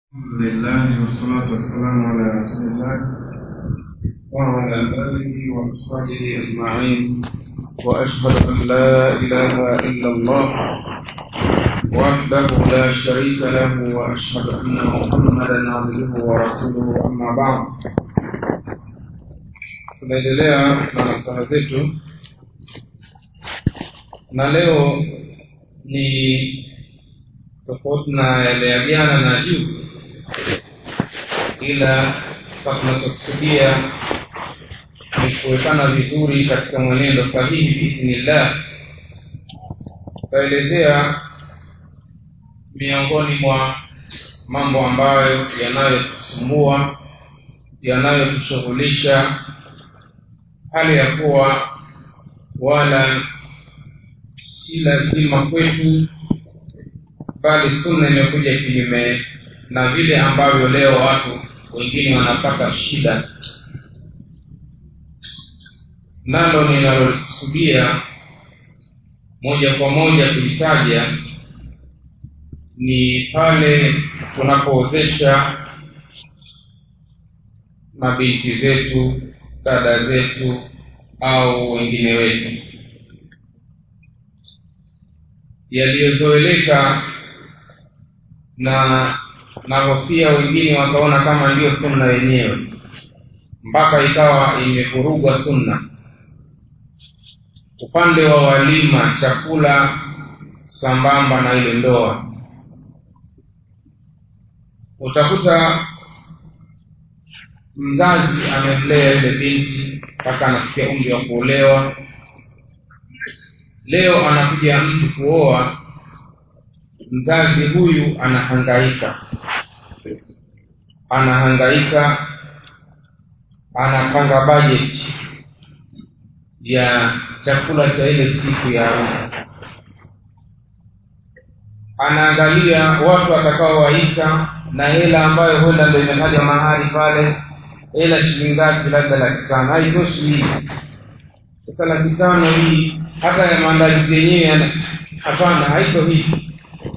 الحمد لله والصلاة والسلام على رسول الله وعلى آله وأصحابه أجمعين وأشهد أن لا إله إلا الله وحده لا شريك له وأشهد أن محمدا عبده ورسوله أما بعد tunaendelea na nasaha zetu na leo ni tofauti na yale ya jana na juzi ila kwa tunachokusudia ni kuwekana vizuri katika mwenendo sahihi biidhnillah tutaelezea miongoni mwa mambo ambayo yanayotusumbua yanayotushughulisha hali ya kuwa wala si lazima kwetu bali sunna imekuja kinyume na vile ambavyo leo watu wengine wanapata shida nalo ninalokusudia moja kwa moja kulitaja ni pale tunapoozesha mabinti zetu dada zetu au wengine wetu yaliyozoeleka na nahofia wengine wakaona kama ndiyo sunna yenyewe mpaka ikawa imevurugwa sunna upande wa walima chakula sambamba na ile ndoa utakuta mzazi amemlea yule binti mpaka anafikia umri wa kuolewa leo anakuja mtu kuoa mzazi huyu anahangaika anahangaika anapanga bajeti ya chakula cha ile siku ya harusi anaangalia watu atakaowaita na hela ambayo huenda ndo imetajwa mahali pale hela shilingi ngapi labda laki tano haitoshi hii sasa laki tano hii hata ya maandalizi yenyewe hapana haiko hivi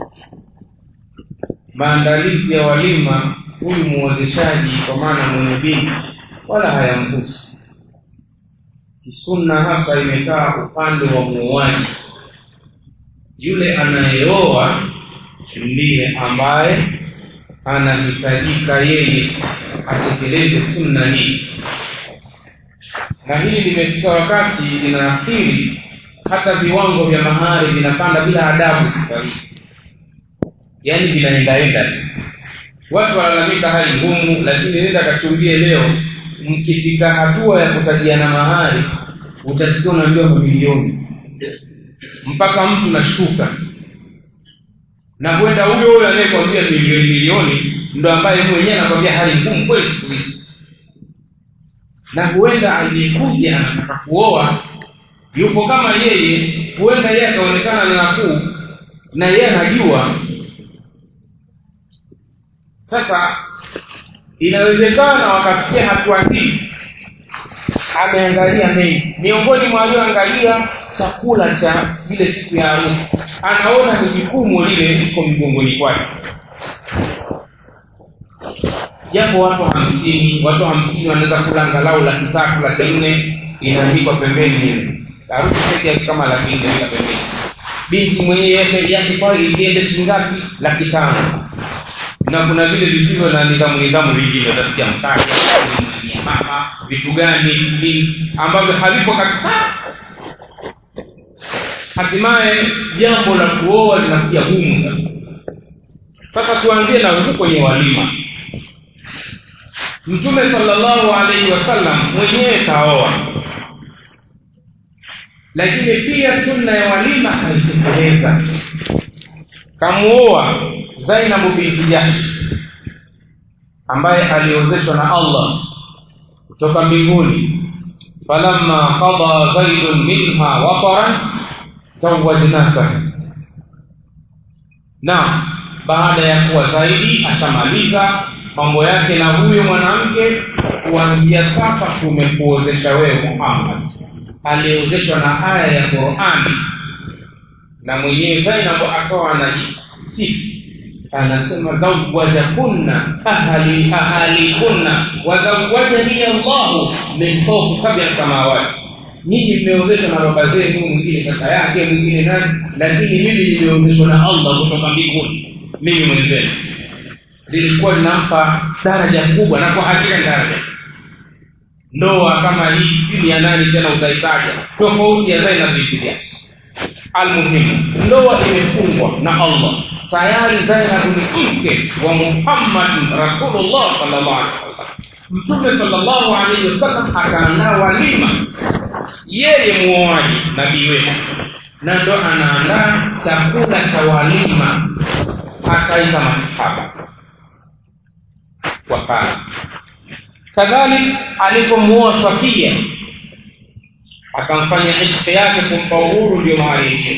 maandalizi ya walima huyu muwezeshaji kwa maana mwenye binti wala hayamhusu kisunna hasa imekaa upande wa muuaji yule anayeoa ndiye ambaye anahitajika yeye atekeleze sunna hii na hili limefika wakati linaathiri hata viwango vya mahari vinapanda bila adabu sasa hii yaani vinaendaenda watu walalamika hali ngumu lakini nenda kachumbie leo mkifika hatua ya kutajiana mahari utasikia unaambiwa mamilioni mpaka mtu nashuka na huenda huyo huyo anayekwambia milioni milioni ndo ambaye mwenyewe anakwambia hali ngumu kweli siku hizi na huenda aliyekuja anataka kuoa yupo kama yeye huenda yeye akaonekana na nafuu na yeye anajua sasa inawezekana wakafikia hatua hii ameangalia mengi miongoni mwa alioangalia chakula cha ile siku ya harusi anaona ni jukumu lile liko mgongoni kwake japo watu hamsini watu hamsini wanaweza kula angalau laki tatu laki nne inaandikwa pembeni hivi harusi peke yake kama laki nne ila pembeni binti mwenyewe yake kwao iende shilingi ngapi laki tano na kuna vile visivyo na nidhamu nidhamu vingine utasikia mkate mama vitu gani nini ambavyo havipo kabisa hatimaye jambo la kuoa linakuja gumu sasa sasa tuanzie na huku kwenye walima mtume sallallahu alaihi wasallam mwenyewe kaoa lakini pia sunna ya walima haitekeleza kamuoa zainabu binti jahsh ambaye aliozeshwa na allah kutoka mbinguni falamma qada zaidun minha wataran zawajnaka na baada ya kuwa zaidi ashamaliza mambo yake na huyo mwanamke kuanzia sasa tumekuozesha wewe muhammad aliyeozeshwa na aya ya qurani na mwenyewe zainabu akawa anajisifu anasema zawajakunna ahli ahalikunna wazawajani Allahu min fawqi sab'i samawati nyinyi mmeozeshwa na baba zenu mwingine kaka yake mwingine nani lakini mimi nimeozeshwa na Allah kutoka mbinguni mimi mwenzenu lilikuwa linampa daraja kubwa na kwa hakika ni daraja ndoa kama hii sijui ya nani tena utaitaja tofauti ya Zainab binti Jahsh almuhimu ndoa imefungwa na Allah tayari Zainab ni mke wa Muhammad Rasulullah sallallahu alaihi wasallam Mtume sallallahu alaihi wasallam akaandaa walima yeye muoaji nabii wetu na ndo anaandaa chakula cha walima akaita masahaba wakala kadhalik alipomuoa Safia akamfanya ishq yake kumpa uhuru ndio mahali hiyo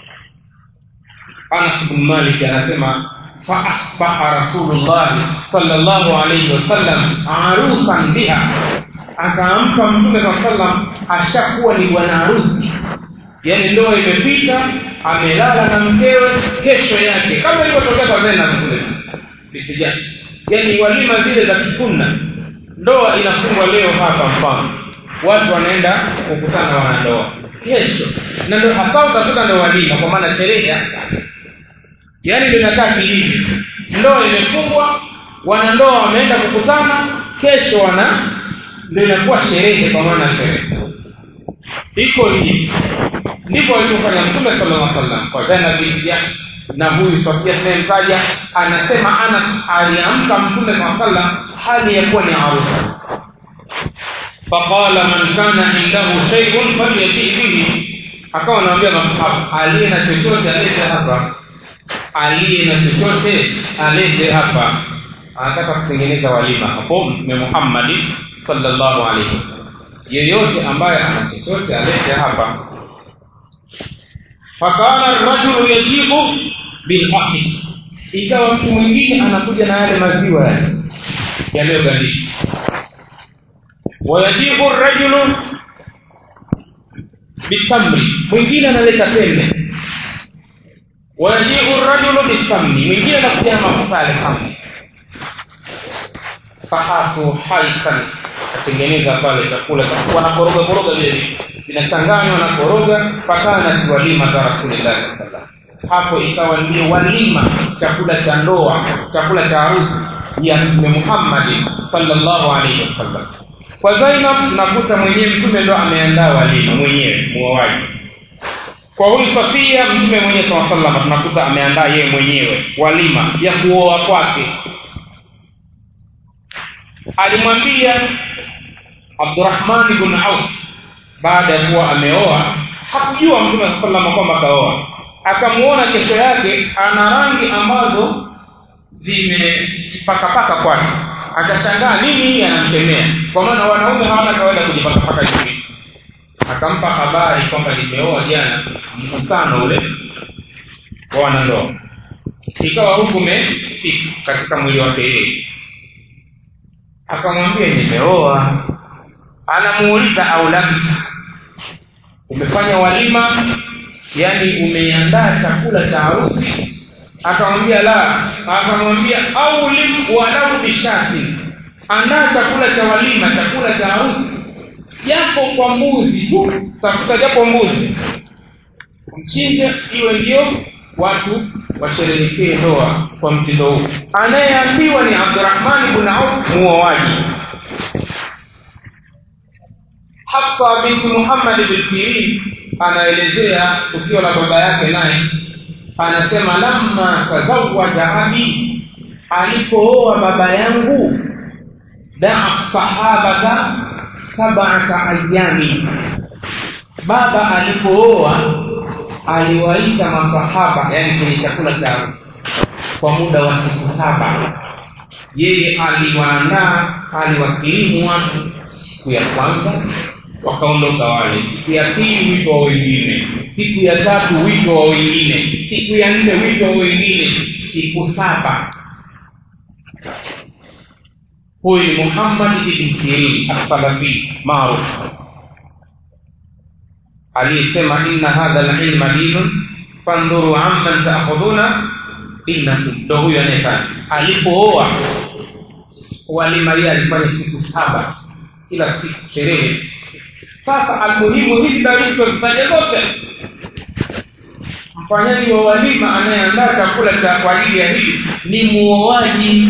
Anas bin Malik anasema فأصبح رسول الله صلى الله عليه وسلم عروسا بها akaamka mtume saa sallam ashakuwa ni bwana harusi yaani ndoa imepita amelala na mkewe kesho yake kama ilivyotokea kwa Zainab kule bitijashi yaani walima zile za kisunna ndoa inafungwa leo hapa mfano watu wanaenda kukutana wanandoa kesho na ndio hasa utakuta ndio walima kwa maana sherehe yaani ndio inakaa kihivi ndoa imefungwa wanandoa wameenda kukutana kesho wana ndio inakuwa sherehe kwa maana sherehe iko hivi ndivyo alivyofanya mtume sallallahu alaihi wasallam kwa Zainab binti na huyu Sofia tunayemtaja anasema Anas aliamka mtume sallallahu alaihi wasallam hali ya kuwa ni arusa faqala man kana indahu shay'un falyati bihi akawa anawaambia masahaba aliye na chochote alete hapa aliye na chochote alete hapa anataka kutengeneza walima hapo mtume Muhammad sallallahu alaihi wasallam yeyote ambaye ana chochote alete hapa fakana rajulu yajibu bil akhi ikawa mtu mwingine anakuja na yale maziwa yale yaliyogandishwa wayajibu rajulu bitamri mwingine analeta tende wayajibu rajulu bisamni mwingine anakuja na mafuta yale samni fahasu haisan atengeneza pale chakula wanakoroga koroga vile vinachanganywa na koroga fakana si walima za rasulillahi sallallahu hapo ikawa ndio walima chakula cha ndoa chakula cha harusi ya mtume Muhammad sallallahu alaihi wasallam kwa Zainab tunakuta mwenyewe mtume ndo ameandaa walima mwenyewe muoaji kwa huyu Safia mtume mwenyewe sallallahu alaihi wasallam tunakuta ameandaa yeye mwenyewe walima ya kuoa kwake alimwambia Abdurrahman ibn Auf baada ya kuwa ameoa hakujua mtume sallallahu kwamba kaoa akamuona kesho yake ana rangi ambazo zimepakapaka kwake akashangaa nini hii anamkemea kwa maana wanaume hawana kawaida kujipakapaka juu akampa habari kwamba nimeoa jana mkusano ule wa wanandoa ikawa huku umefika katika mwili wake yeye akamwambia nimeoa anamuuliza au labda umefanya walima yani umeandaa chakula cha harusi akamwambia la akamwambia au lim walau bishati andaa chakula cha walima chakula cha harusi japo kwa mbuzi tu tafuta japo mbuzi mchinje iwe ndio watu washerehekee ndoa kwa mtindo huu anayeambiwa ni Abdurrahman ibn Auf muoaji Hafsa binti Muhammad bin Sirin anaelezea tukio la baba yake naye anasema lamma tazawaja abi alipooa baba yangu daa sahabata sab'ata ayami baba alipooa aliwaita masahaba yani kwenye chakula cha harusi kwa muda wa siku saba yeye aliwaandaa aliwakirimu watu siku ya kwanza wakaondoka wale siku ya pili wito wa wengine siku ya tatu wito wa wengine siku ya nne wito wa wengine siku saba huyu ni muhammad ibn sirin assalafi maarufu aliyesema inna hadha alilma dinun fandhuru amman taakhudhuna dinakum ndo huyu anayefanya alipooa walima yeye alifanya siku saba kila siku sherehe sasa almuhimu hizi dalili tuzifanye zote mfanyaji wa walima anayeandaa chakula cha kwa ajili ya hili ni muoaji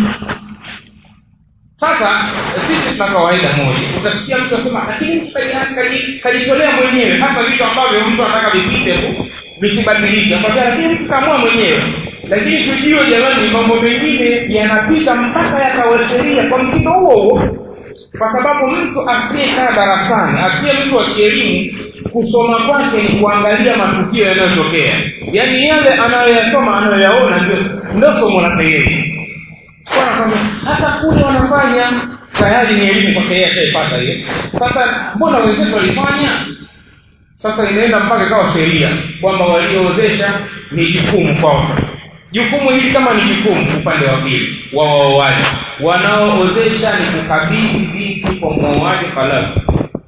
sasa sisi tuna kawaida moja utasikia mtu asema lakini mtu kaji- kaji- kajitolea mwenyewe hasa vitu ambavyo mtu anataka vipite tu visibadilike Akwambia, lakini mtu kaamua mwenyewe lakini tujue jamani mambo mengine yanapita mpaka yakawa sheria kwa mtindo huo huo kwa sababu mtu asiyekaa darasani asiye mtu wa kielimu kusoma kwake ni kuangalia matukio yanayotokea yaani yale anayoyasoma anayoyaona ndio ndio somo lake yeye wanakwambia hata kule wanafanya tayari ni elimu kwake yeye ashaipata hiyo sasa mbona wenzetu walifanya sasa inaenda mpaka ikawa sheria kwamba walioozesha ni jukumu kwao sasa jukumu hili kama ni jukumu upande wa pili wa waoaji wanaoozesha ni kukabidhi binti kwa mwoaji halasi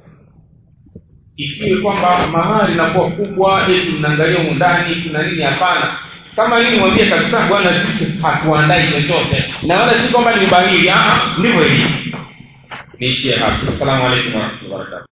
isiwe kwamba mahari inakuwa kubwa eti mnaangalia humu ndani kuna nini hapana kama nini mwambie kabisa bwana sisi hatuandai chochote na wala si kwamba ni ubahili ndivyo hivi niishie hapo assalamu alaikum warahmatullahi wabarakatuh